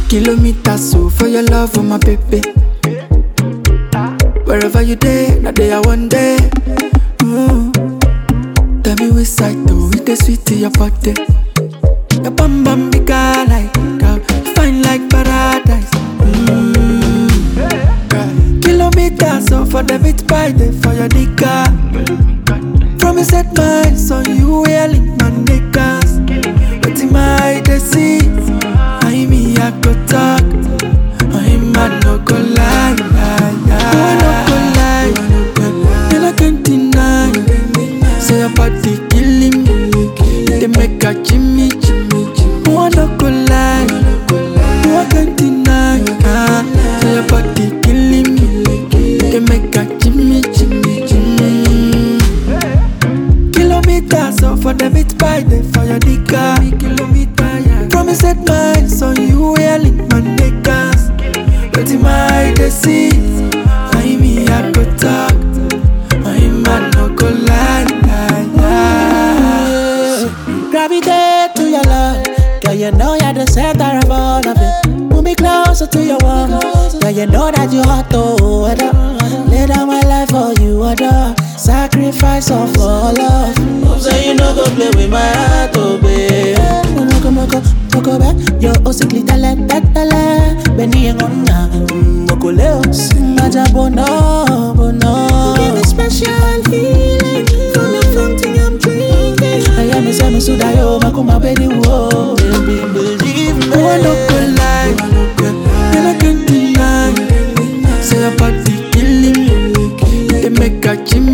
Kilometers so for your love, oh my baby. Wherever you day, now day I one day. Mm. Tell me which side though, it is sweet to your body. Your bum bum big girl like girl, fine like paradise. Mm. Kilometers so for the beat by day for your nigga. Promise set minds on you, yelling my niggas. But in my see, I me I go talk. I'm a no go lie, lie, lie. I no go lie, and I can't deny. Say your body killing me, they make a Jimmy, Jimmy, Jimmy. I no go lie, I can't deny. Ah, Say your body killing me, they make a Jimmy, Jimmy, Jimmy. Kilometers so for the beat by day for your nigga. Kilometer, yeah. Promise set minds on you, yelling my niggas. But in my see, I me I go talk. I'm a no go lie, lie, lie. Gravitate to your love. Girl, you know you're the center of all of it. Move me closer to your warm. Girl, you know that you hot to order. Lay down my life for you, order. Sacrifice of all love. Hope say you know go play with my heart, oh babe. Moko moko moko back. Yo osikli tele tele. Beni ngona. Moko leo. Maja bono bono. Give me special healing from the fountain I'm drinking. I am a semi suda yo makuma baby wo. Baby believe me. Oh, I no go lie, and I can't deny. Say your body killing me, they make a Jimmy,